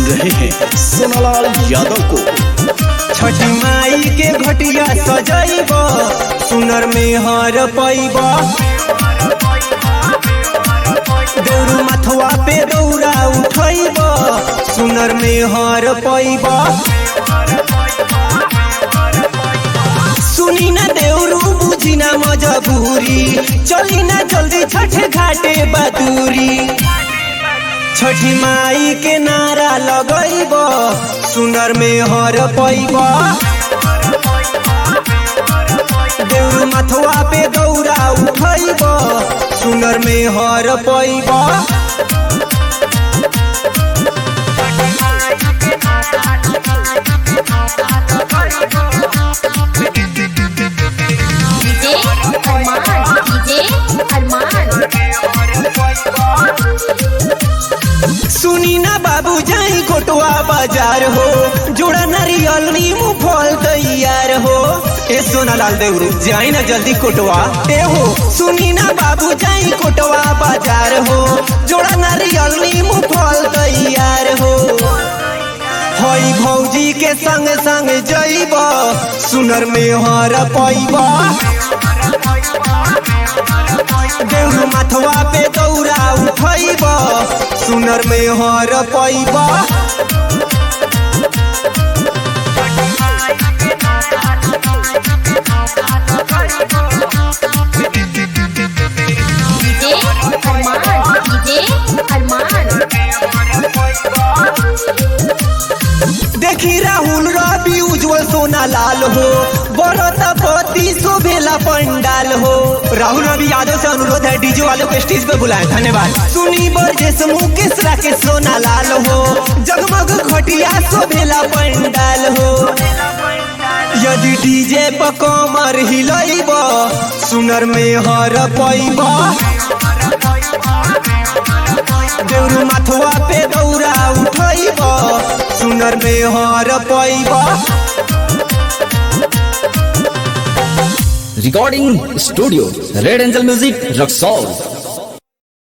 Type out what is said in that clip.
रहे हैं सोनालाल यादव को छठी माई के घटिया सजैब सुनर में हर पैब दौड़ू मथुआ पे दौड़ा उठैब सुनर में हर पैब सुनी ना देवरू बुझी ना मजबूरी चली ना जल्दी छठ घाटे बदूरी छठी माई के नारा लगैब सुनर में हर पैब देउर मथुआ पे दौड़ा उठैब सुनर में हर पैब डीजे अरमान डीजे अरमान सुनी ना बाबू जाई कोटवा बाजार हो जोड़ा नारियल नीमू फल तैयार हो ए सोना लाल देवरू जाई ना जल्दी कोटवा ए हो सुनी ना बाबू जाई कोटवा बाजार हो जोड़ा नारियल नीमू फल तैयार हो हई भौजी के संग संग जइब सुनर में हर पैब देउर माथवा पे दौड़ा उठैब सुनर में हर पैब डीजे अरमान डीजे अरमान देखी राहुल रवि उज्जवल सोना लाल हो बड़त पति शोभेला पंडाल हो राहुल रवि यादव से अनुरोध है डीजे वालों को स्टेज पे बुलाएं धन्यवाद सुनी बरजेश मुकेश राकेश सोना लाल हो जगमग घटिया शोभेला पंडाल हो यदि डीजे पर कमर हिलैब सुनर में हर पैब देउरू माथुआ पे दौड़ा उठैब सुनर में हर पैब recording studio red angel music Raxaul